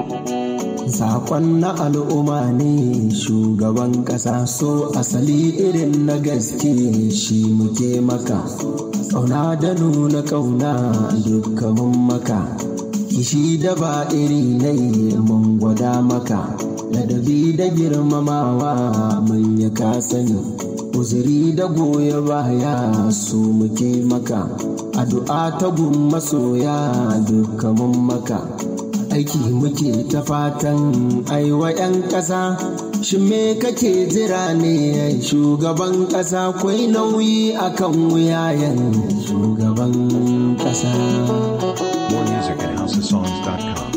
Sakon na al'umma ne shugaban ƙasa so asali irin na gaske shi muke maka. Ƙauna da nuna ƙauna dukkanin maka. Kishi da ba iri nai mun gwada maka. Ladabi da girmamawa mun ya ka sani. Uzuri da goya baya su muke maka. Addu'a ta gun masoya dukkanin maka. aiki muke ta fatan aiwa 'yan ƙasa shi me kake jira ne shugaban ƙasa kwai nauyi akan wuyayen shugaban ƙasa More music at housesongs.com.